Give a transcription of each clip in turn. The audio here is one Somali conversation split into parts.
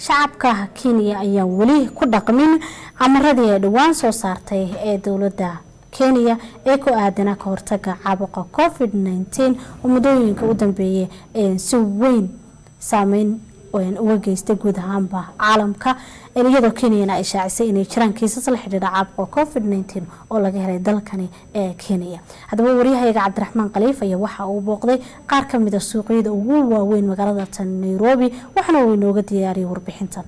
shacabka kenya ayaan weli ku dhaqmin amaradii ay dhowaan soo saartay ee dowladda kenya ee ku aadana ka hortaga caabuqa covid -19 oo muddooyinka u dambeeyay si weyn saameyn uga geystay guud ahaanba caalamka iyadoo kenyana ay shaacisay inay jiraan kiisas la xidhiidha caabuqa covid -19 oo laga helay dalkani ee kenya haddaba waryahayaga cabdiraxmaan khaliif ayaa waxa uu booqday qaar kamida suuqyada ugu waaweyn magaalada tan nairobi waxaana uu inooga diyaariyay warbixintan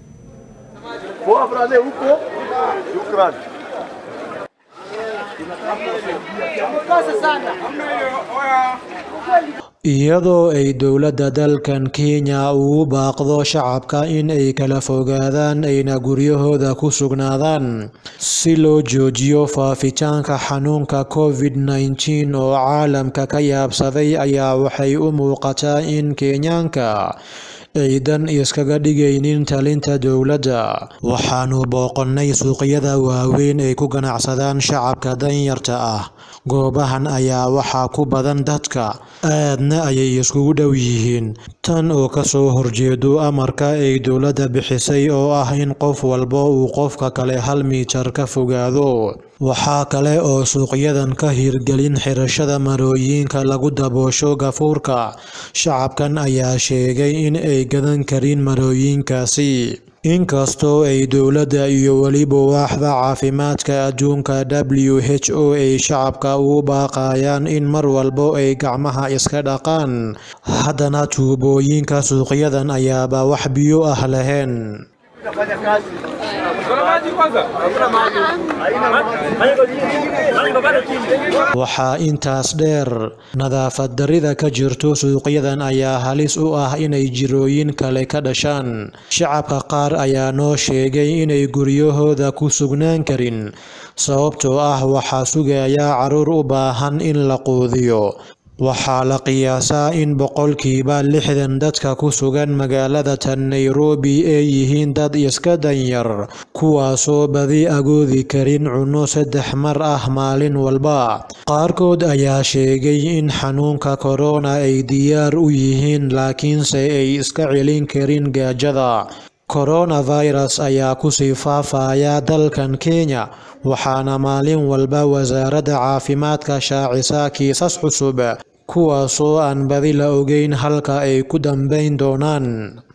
iyadoo ay dowladda dalkan kenya ugu baaqdo shacabka in ay kala fogaadaan ayna guryahooda ku sugnaadaan si loo joojiyo faafitaanka xanuunka covid -19 oo caalamka ka yaabsaday ayaa waxay u muuqataa in kenyaanka aydan iskaga dhigaynin talinta dowladda waxaanu booqannay suuqyada waaweyn ay ku ganacsadaan shacabka danyarta ah goobahan ayaa waxaa ku badan dadka aadna ayay iskugu dhow yihiin tan oo kasoo horjeedo amarka ay dowladda bixisay oo ah in qof walba uu qofka kale hal miitar ka fogaado waxaa kale oo suuqyadan ka hirgelin xirashada marooyinka lagu daboosho gafuurka shacabkan ayaa sheegay in ay gadan karin marooyinkaasi inkastoo ay dowladda iyo weliba waaxda caafimaadka adduunka w h o ay shacabka ugu baaqayaan in mar walbo ay gacmaha iska dhaqaan haddana tuubooyinka suuqyadan ayaaba wax biyo ah lahayn waxaa intaas dheer nadaafad darida ka jirto suuqyadan ayaa halis u ah inay jirooyin kale ka dhashaan shacabka qaar ayaa noo sheegay inay guryahooda ku sugnaan karin sababtoo ah waxaa sugayaa caruur u baahan in la quudiyo waxaa la qiyaasaa in boqolkiiba lixdan dadka ku sugan magaalada tan nairobi ay yihiin dad iska danyar kuwaasoo badi agoodi karin cunno saddex mar ah maalin walba qaarkood ayaa sheegay in xanuunka korona ay diyaar u yihiin laakiinse ay iska celin karin gaajada coronavirus ayaa kusii faafaya dalkan kenya waxaana maalin walba wasaaradda caafimaadka shaacisa kiisas cusub kuwaasoo aan badi la ogeyn halka ay ku dambayn doonaan